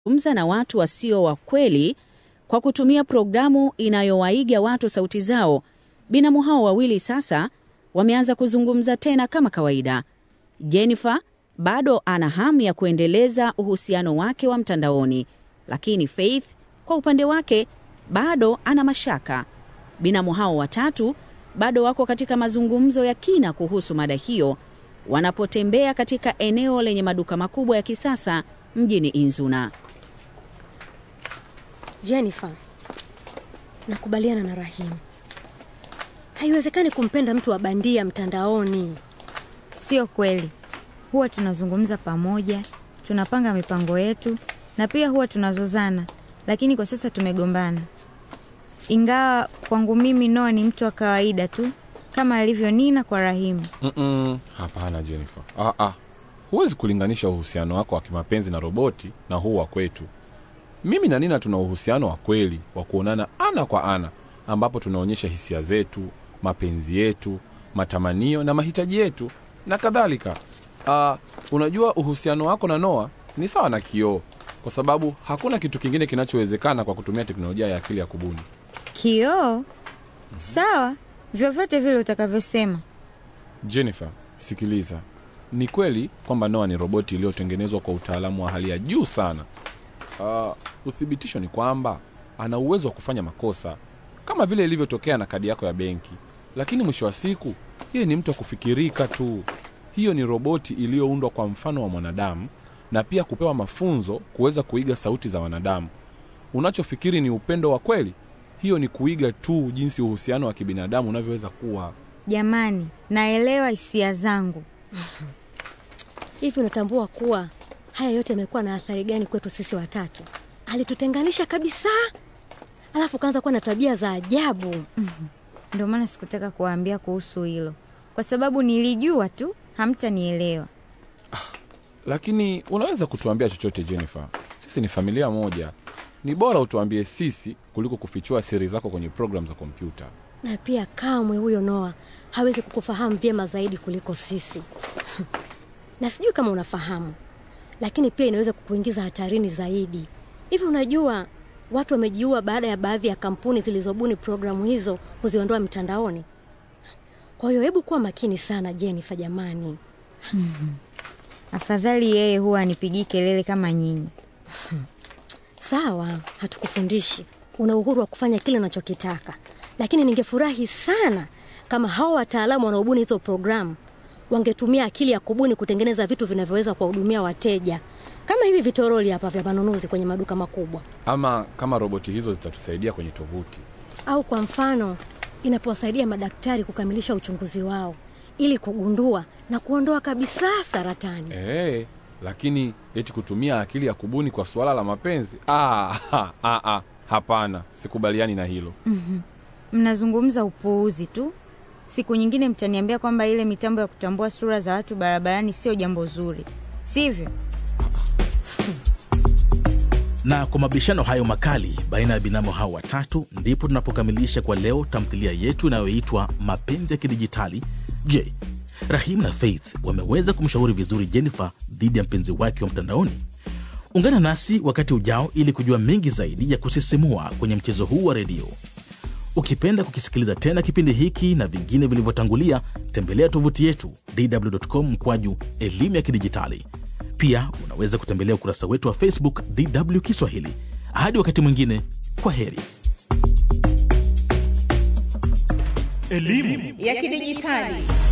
wanazungumza na watu wasio wa kweli kwa kutumia programu inayowaiga watu sauti zao, binamu hao wawili sasa wameanza kuzungumza tena kama kawaida. Jennifer bado ana hamu ya kuendeleza uhusiano wake wa mtandaoni, lakini Faith kwa upande wake bado ana mashaka. Binamu hao watatu bado wako katika mazungumzo ya kina kuhusu mada hiyo wanapotembea katika eneo lenye maduka makubwa ya kisasa mjini Inzuna. Jennifer, nakubaliana na Rahimu. Haiwezekani kumpenda mtu wa bandia mtandaoni. Sio kweli. Huwa tunazungumza pamoja, tunapanga mipango yetu na pia huwa tunazozana, lakini kwa sasa tumegombana. Ingawa kwangu mimi Noah ni mtu wa kawaida tu kama alivyo Nina kwa Rahimu. Mm-mm, hapana Jennifer. Ah, ah. Huwezi kulinganisha uhusiano wako wa kimapenzi na roboti na huu wa kwetu. Mimi na Nina tuna uhusiano wa kweli wa kuonana ana kwa ana, ambapo tunaonyesha hisia zetu, mapenzi yetu, matamanio na mahitaji yetu na kadhalika. Ah, unajua uhusiano wako na Noah ni sawa na kioo, kwa sababu hakuna kitu kingine kinachowezekana kwa kutumia teknolojia ya akili ya kubuni. Kioo? Sawa, vyovyote vile utakavyosema. Jennifer, sikiliza. Ni kweli kwamba Noah ni roboti iliyotengenezwa kwa utaalamu wa hali ya juu sana. Uh, uthibitisho ni kwamba ana uwezo wa kufanya makosa kama vile ilivyotokea na kadi yako ya benki, lakini mwisho wa siku yeye ni mtu wa kufikirika tu. Hiyo ni roboti iliyoundwa kwa mfano wa mwanadamu na pia kupewa mafunzo kuweza kuiga sauti za wanadamu. Unachofikiri ni upendo wa kweli, hiyo ni kuiga tu jinsi uhusiano wa kibinadamu unavyoweza kuwa. Jamani, naelewa hisia zangu. Hivi unatambua kuwa haya yote yamekuwa na athari gani kwetu sisi watatu? Alitutenganisha kabisa, alafu kaanza kuwa na tabia za ajabu. Ndio maana sikutaka kuwaambia kuhusu hilo, kwa sababu nilijua tu hamtanielewa. Lakini unaweza kutuambia chochote Jennifer, sisi ni familia moja. Ni bora utuambie sisi kuliko kufichua siri zako kwenye programu za kompyuta. Na pia kamwe huyo Noa hawezi kukufahamu vyema zaidi kuliko sisi na sijui kama unafahamu, lakini pia inaweza kukuingiza hatarini zaidi. Hivi unajua watu wamejiua baada ya baadhi ya kampuni zilizobuni programu hizo kuziondoa mitandaoni. Kwa hiyo hebu kuwa makini sana Jennifer, jamani. Afadhali yeye huwa anipigii kelele kama nyinyi. Sawa, hatukufundishi, una uhuru wa kufanya kile unachokitaka, lakini ningefurahi sana kama hao wataalamu wanaobuni hizo programu wangetumia akili ya kubuni kutengeneza vitu vinavyoweza kuwahudumia wateja kama hivi vitoroli hapa vya manunuzi kwenye maduka makubwa, Ama kama roboti hizo zitatusaidia kwenye tovuti. au kwa mfano inapowasaidia madaktari kukamilisha uchunguzi wao ili kugundua na kuondoa kabisa saratani. Ee, lakini eti kutumia akili ya kubuni kwa suala la mapenzi ah, ha, ah, ah, hapana, sikubaliani na hilo. Mnazungumza upuuzi tu. Siku nyingine mtaniambia kwamba ile mitambo ya kutambua sura za watu barabarani sio jambo zuri, sivyo? Na kwa mabishano hayo makali baina ya binamu hao watatu, ndipo tunapokamilisha kwa leo tamthilia yetu inayoitwa Mapenzi ya Kidijitali. Je, Rahim na Faith wameweza kumshauri vizuri Jennifer dhidi ya mpenzi wake wa mtandaoni? Ungana nasi wakati ujao ili kujua mengi zaidi ya kusisimua kwenye mchezo huu wa redio. Ukipenda kukisikiliza tena kipindi hiki na vingine vilivyotangulia, tembelea tovuti yetu dw.com mkwaju elimu ya kidijitali. Pia unaweza kutembelea ukurasa wetu wa Facebook DW Kiswahili. Hadi wakati mwingine, kwa heri. ya kidijitali